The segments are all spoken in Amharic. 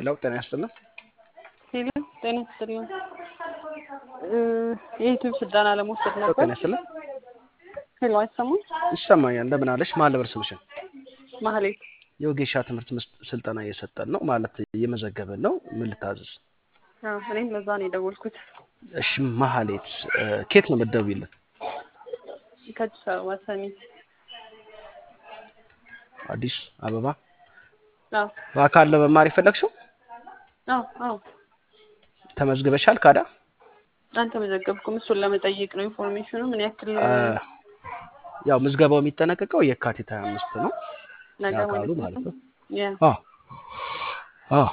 ሄሎ ጤና ይስጥልን። ሄሎ ጤና ይስጥልኝ። የዩቲዩብ ስልጠና ለመውሰድ ሄሎ ነበር። ጤና ይስጥልን። ሄሎ አይሰማም? ይሰማኛል። እንደምን አለሽ? ማን ልበል ስምሽን? ማህሌት የወጌሻ ትምህርት ምስ- ስልጠና እየሰጠን ነው ማለት እየመዘገብን ነው። ምን ልታዘዝ? አዎ፣ እኔም ለዛ ነው የደወልኩት። እሺ መሀሌት እ፣ ኬት ነው የምትደውይልን? ከአዲስ አበባ ሰሚት። አዲስ አበባ። አዎ በአካል ለመማር የፈለግሽው? አዎ አዎ። ተመዝግበሻል? ካዳ አልተመዘገብኩም። እሱን ለመጠየቅ ነው ኢንፎርሜሽኑ ምን ያክል እ፣ ያው ምዝገባው የሚጠናቀቀው የካቲት 25 ነው። ነገ ያካሉ ማለት ማለት ነው። ነው። ያ አዎ አዎ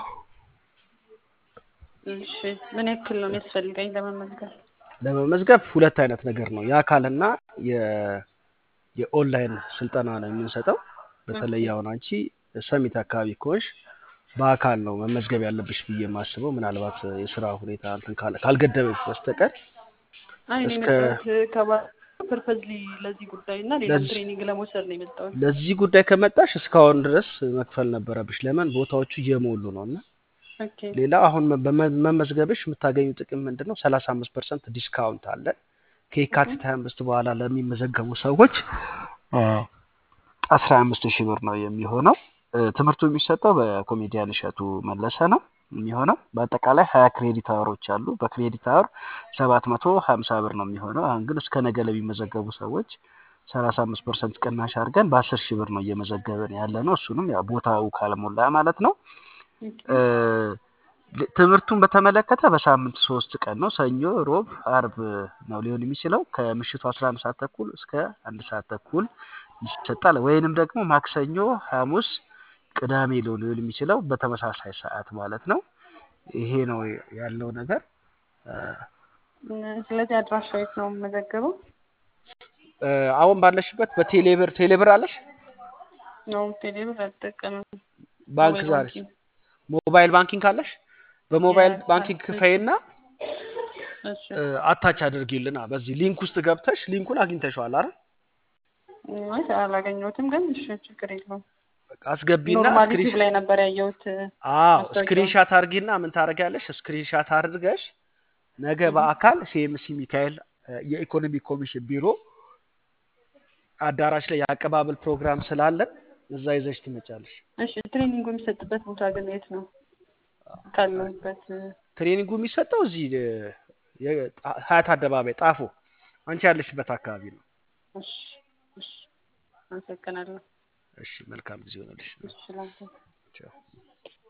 እሺ። ምን ያክል ነው የሚያስፈልገኝ ለመመዝገብ? ለመመዝገብ ሁለት አይነት ነገር ነው። የአካልና የ- የኦንላይን ስልጠና ነው የምንሰጠው። በተለይ አሁን አንቺ ሰሚት አካባቢ ከሆንሽ በአካል ነው መመዝገብ ያለብሽ ብዬ የማስበው ምናልባት የስራ ሁኔታ እንትን ካለ- ካልገደበች በስተቀር አይ እኔ እስከ የመጣሁት ከባ ፐርፐዝሊ ለዚህ ጉዳይ እና ሌላም ለዚህ ትሬኒንግ ለመውሰድ ነው የመጣሁት። ለዚህ ጉዳይ ከመጣሽ እስካሁን ድረስ መክፈል ነበረብሽ። ለምን ቦታዎቹ እየሞሉ ነው እና ኦኬ ሌላ አሁን በመ- መመዝገብሽ የምታገኙ ጥቅም ምንድን ነው? ሰላሳ አምስት ፐርሰንት ዲስካውንት አለ ከየካቲት ሀያ አምስት በኋላ ለሚመዘገቡ ሰዎች አስራ አምስት ሺህ ብር ነው የሚሆነው። እ፣ ትምህርቱ የሚሰጠው በኮሜዲያን እሸቱ መለሰ ነው የሚሆነው። በአጠቃላይ ሀያ ክሬዲት አወሮች አሉ። በክሬዲት አወር ሰባት መቶ ሀምሳ ብር ነው የሚሆነው። አሁን ግን እስከ ነገ ለሚመዘገቡ ሰዎች ሰላሳ አምስት ፐርሰንት ቅናሽ አድርገን በአስር ሺህ ብር ነው እየመዘገብን ያለ ነው። እሱንም ያው ቦታው ካልሞላ ማለት ነው። ኦኬ እ፣ ል- ትምህርቱን በተመለከተ በሳምንት ሶስት ቀን ነው። ሰኞ፣ ሮብ፣ አርብ ነው ሊሆን የሚችለው ከምሽቱ 11 ሰዓት ተኩል እስከ አንድ ሰዓት ተኩል ይሰጣል። ወይንም ደግሞ ማክሰኞ፣ ሐሙስ፣ ቅዳሜ ነው ሊሆን የሚችለው በተመሳሳይ ሰዓት ማለት ነው። ይሄ ነው ያለው ነገር። እ፣ ስለዚህ አድራሻ የት ነው የምመዘገበው? እ፣ አሁን ባለሽበት በቴሌብር ቴሌብር አለሽ? ነው ቴሌብር አልጠቀምም። ባንክ ሞባይል ዛሬ ባንኪንግ ሞባይል ባንኪንግ አለሽ? በሞባይል ባንኪንግ የካርድ ክፈይና እሺ እ፣ አታች አድርጊልና በዚህ ሊንክ ውስጥ ገብተሽ ሊንኩን አግኝተሽዋል አይደል? አይ አላገኘሁትም፣ ግን እሺ ችግር የለውም። በቃ አስገቢና ኖርማሊ ስክሪን ዩቲዩብ ላይ ነበር ያየሁት አዎ ማስታወቂያውን። ስክሪንሻት አድርጊና ምን ታደርጊያለሽ? ስክሪንሻት አድርገሽ ነገ እህ፣ በአካል ሲኤምሲ ሚካኤል እ፣ የኢኮኖሚ ኮሚሽን ቢሮ አዳራሽ ላይ የአቀባበል ፕሮግራም ስላለን እዛ ይዘሽ ትመጫለሽ። እሺ ትሬኒንጉ የሚሰጥበት ቦታ ግን የት ነው? ካለሁበት ትሬኒንጉ የሚሰጠው እዚህ እ፣ የ- ጣ- ሀያት አደባባይ ጣፎ አንቺ ያለሽበት አካባቢ ነው። እሺ እሺ፣ አመሰግናለሁ። እሺ መልካም ጊዜ ሆነልሽ። እሺ ላንተ ቻው።